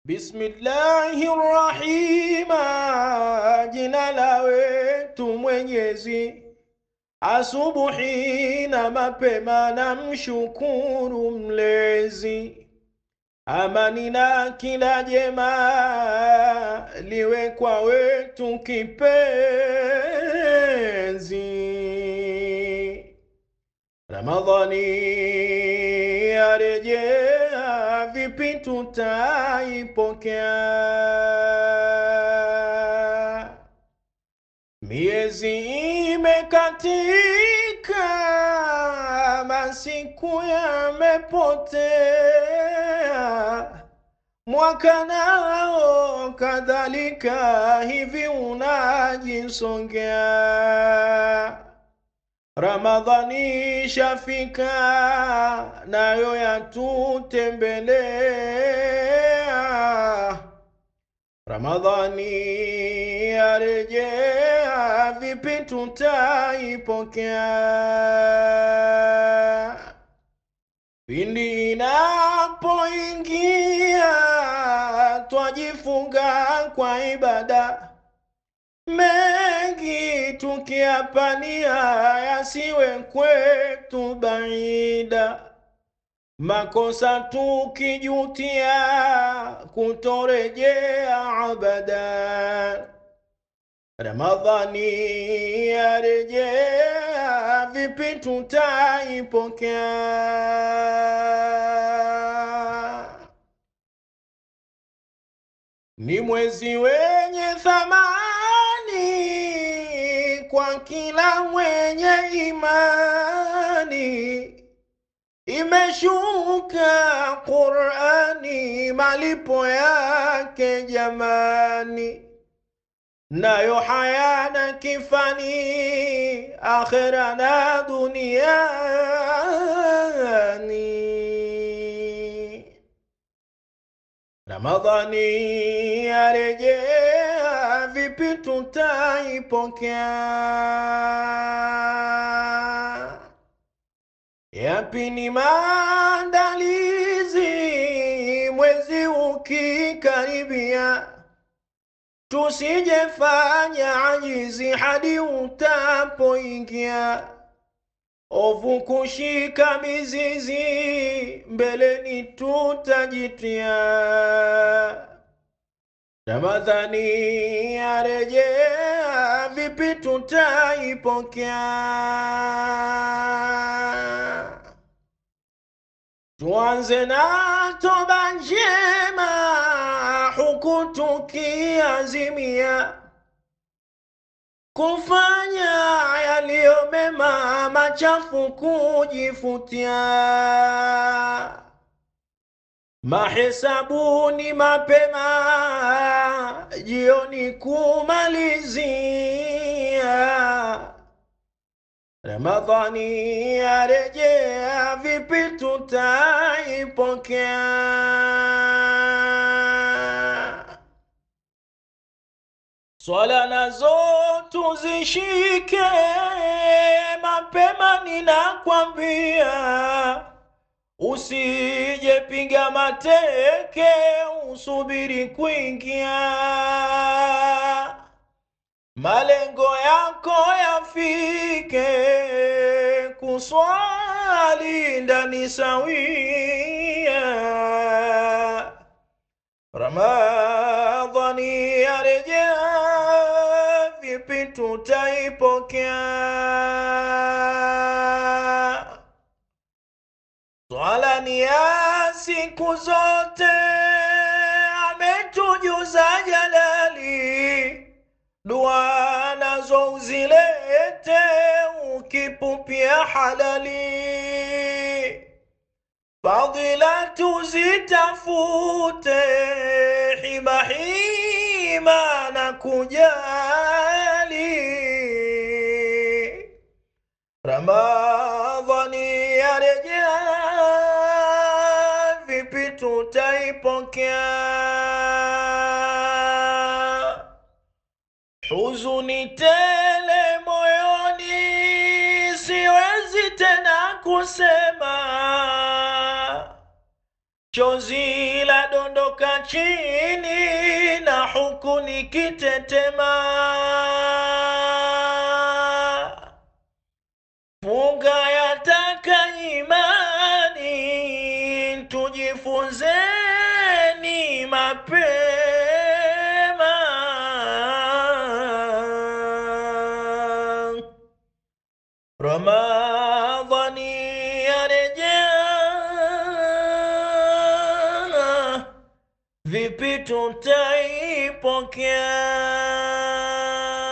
Bismillahi rahima, jina la wetu Mwenyezi. Asubuhi na mapema na mshukuru Mlezi. Amani na kila jema liwe kwa wetu kipenzi. Ramadhani yarejea, vipi tutaipokea? Miezi imekatika, masiku yamepotea, mwaka nao kadhalika, hivi unajisongea. Ramadhani shafika, nayo yatutembelea. Ramadhani yarejea, vipi tutaipokea? Pindi inapoingia, twajifunga kwa ibada mengi tukiyapania, yasiwe kwetu baida makosa tukijutia, kutorejea abada. Ramadhani yarejea, vipi tutaipokea? Ni mwezi wenye thamani kwa kila mwenye imani. Imeshuka Qur'ani, malipo yake jamani, nayo hayana kifani, akhera na duniani. Ramadhani yarejea, vipi tutaipokea? Yapi ni maandalizi mwezi ukikaribia, tusijefanya ajizi hadi utapoingia, ovu kushika mizizi, mbeleni tutajitia. Ramadhani yarejea, vipi tutaipokea? Tuanze na toba njema, huku tukiazimia kufanya yaliyo mema, machafu kujifutia. Mahesabuni mapema, jioni kumalizia. Ramadhani yarejea, vipi tutaipokea? Swala nazo tuzishike mapema, ninakwambia Usijepiga mateke, usubiri kuingia. Malengo yako yafike, kuswali ndani sawia. Ramadhani yarejea, vipi tutaipokea? Swala ni ya siku zote, ametujuza Jalali. Dua nazo uzilete, ukipupia halali. Fadhila tuzitafute, hima hima na kujali. Ramadhani yarejea, vipi tutaipokea? Huzuni tele moyoni, siwezi tena kusema chozi la dondoka chini na huku nikitetema. Funga yataka imani, tujifunzeni mapema. Ramadhani yarejea, vipi tutaipokea?